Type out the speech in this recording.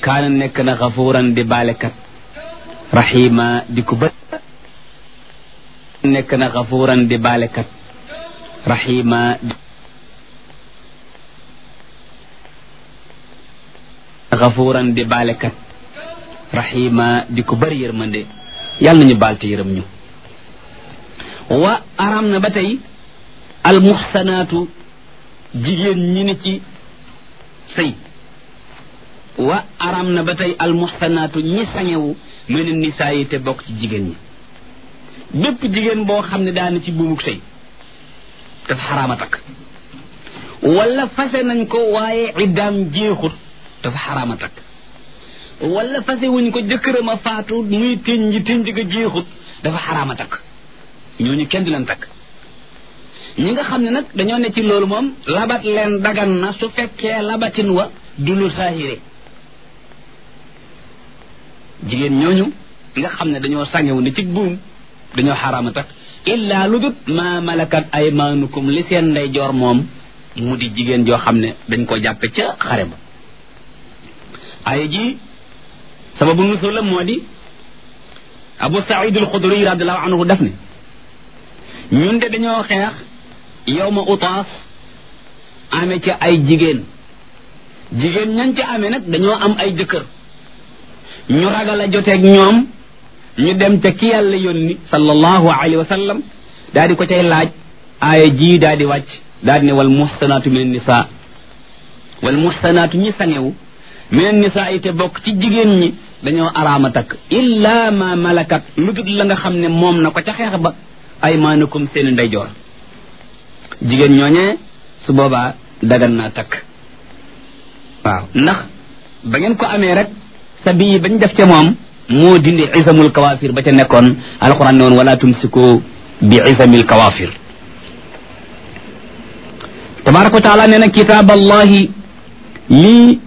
kaana nekk na xafuuran di baalekat rahima di ko bët nekk na xafuuran di baalekat rahima xafuuran di baalekat rahima di ko bëri yërmande yàlla nañu baal te yërëm ñu wa aram na ba tey almuxsanaatu jigéen ñi ni ci sëy wa aram na ba tey almuxsanaatu ñi sañewu mel ni nisaa yi te bokk ci jigéen ñi bépp jigéen boo xam ne daana ci buumuk sëy dafa xaraama takk wala fase nañ ko waaye iddaam jeexut dafa xaraama takk wala fase wuñ ko jëkkëram a faatu muy tënj tënj ga jeexut dafa xaraama takk ñooñu kenn du leen takk ñi nga xam ne nag dañoo ne ci loolu moom labat leen dagan na su fekkee labatin wa du lu saahire jigéen ñooñu nga xam ne dañoo sangewu ne ci buum dañoo xaraama takk illaa lu dut ma malakat aymaanukum li seen ndeyjoor moom mu di jigéen joo xam ne dañ ko jàppe ca xare ba ay ji sababu nusul la moo di abu saïd al xudri radiallahu anhu def ne ñun de dañoo xeex yow ma utaas amee ca ay jigéen jigéen ñan ca amee nag dañoo am ay jëkkër ñu ragal a joteeg ñoom ñu dem ca ki yàlla yónni sallallahu alayhi wa sallam daal di ko cay laaj aaya ji daal di wàcc daal di ne wal muxsanaatu min nisa wal muxsanaatu ñi sangewu min nisa yi te bokk ci jigéen ñi dañoo araama takk illa ma malakat lu dul la nga xam ne moom na ko ca xeex ba aymaanukum seeni ndeyjoor jigéen ñooñee su boobaa dagan naa takk waaw ndax ba ngeen ko amee rek sa bii bañ def ca moom moo dindi isamul kawafir ba ca nekkoon alquran ne woon wala tumsiku bi isamil kawafir tabaraka wa taala nee na kitaab allahi lii